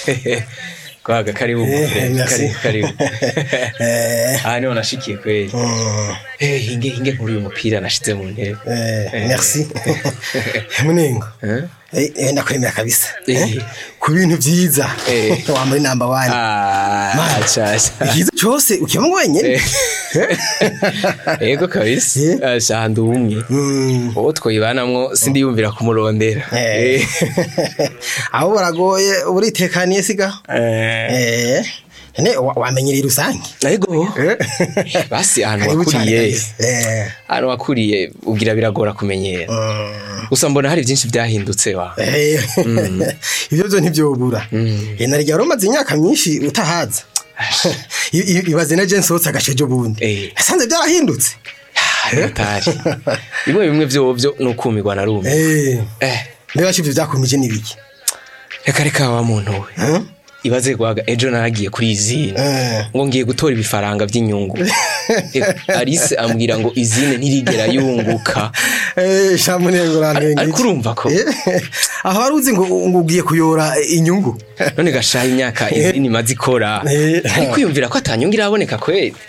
kwaga karibu Eh, mufre merci. karibu karibu Eh, aha niho nashikiye kweli mm, Eh, hinge hinge nkuru uyu mupira nashize mu ntebe eh, merci munengo Eh? Eh, eh, ndakwemera kabisa Eh. Eh, ku bintu vyiza Eh. wa muri namba wani Ah, Man. acha acha ikiza cose ukiba wenyene ego kabisa Eh. acha ndi umwe Mm, uwo twoyibanamwo sindiyumvira kumurondera eh. aho buragoye buritekaniye siga Eh. Eh, ne wa- wamenyereye rusange ego basi ahantu Karibu cane wakuriye kabisa. Eh, ahantu wakuriye ubwira biragora kumenyera mm, gusa mbona hari byinshi byahindutse wa eh, ivyo vyo ntivyobura Eh, na rya rumaze imyaka myinshi utahaza I- i- ibaze na jensi wotse agashejo bundi Eh. nasanze byarahindutse hatari bimwe bimwe vyovyo ni ukumirwa na rumwe Eh, eh mbega ivyo vyakumije n'ibiki reka reka wa muntu we Hmm? ibaze gwaga ejo naragiye kuri izine Eh. ngo ngiye gutora ibifaranga by'inyungu Eh, Alice ambwira ngo izine ntirigera yunguka Eh, shamunengo urantwengeje. ariko urumva ko Eh, aho wari uzi ngo ngo ugiye kuyora inyungu none gashaha imyaka izine imaze ikora Eh. ariko yumvira ko atanyungu iraboneka kweli